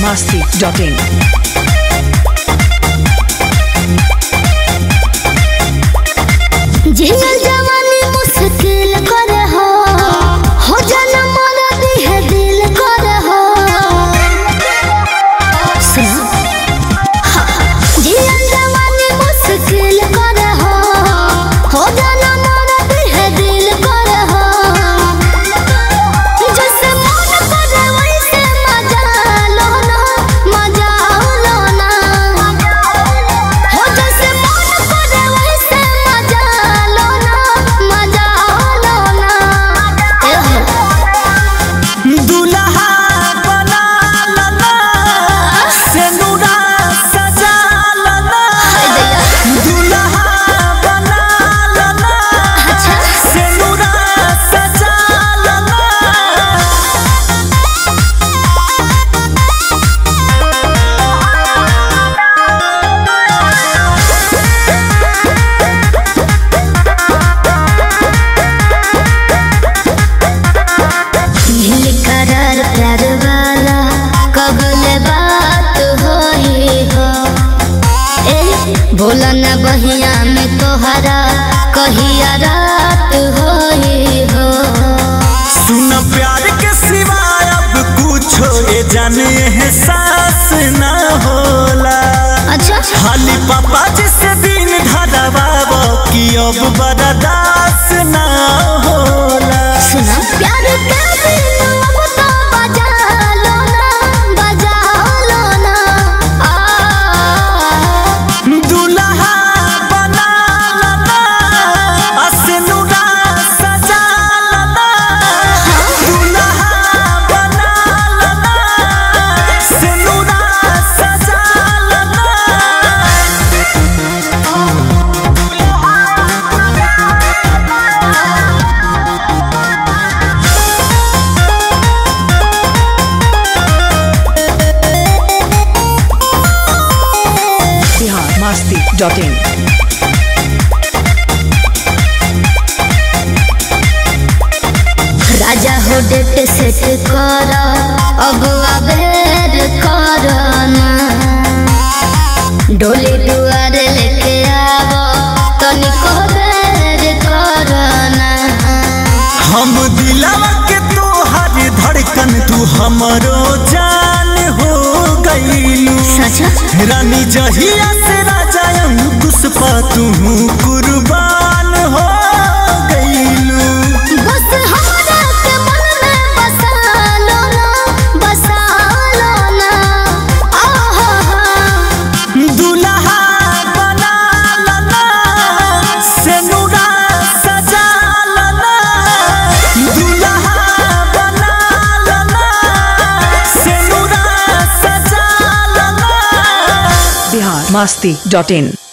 masti.in. जियल जवानी मुश्किल करे हो हो जाना मोरा दिह दिल करे हो सुनो हाँ, जियल जवानी मुश्किल करे हो हो जाना मोरा दिह दिल करे हो जैसे मन करे वैसे मजा लो ना मजा लो ना हो जैसे मन करे वैसे मजा लो ना मजा लो ना ए हो दुल्हा बना लला सेनुरा सजा लला दुल्हा बना लला अच्छा सेनुरा सजा लला नील करार प्यार वाला कबले बात होई हो ए भोला न बहिया में तोहरा कहिया रात होई हो सुन प्यार के सिवाय अब कुछो ये जाने एहसास ना होला अच्छा खाली पापा जिसे दिन धरवाब कि अब बर्दाश्त ना होला सुना प्यार के बिन अब तो बजा लो ना बजा लो ना आ दुल्हा बना लला असनुरा सजा लला दुल्हा बना लला सनुरा सजा लला Bihar masti.in. राजा हो डेट सेट कर अब अबेर कर ना डोली दुआरे लेके आव तनिको बेर कर ना हम दिलवा के तोहर धड़कन तू हमरो जान हो गईलू सच रानी जहिया से राजा अंकुश पा तू कुर्बान हो गईलू बस हमरा के मन में बसा लो ना बसा लो ना आहा दुल्हा बना लला सेनुरा सजा लला दुल्हा बना लला सेनुरा सजा लला Bihar masti.in.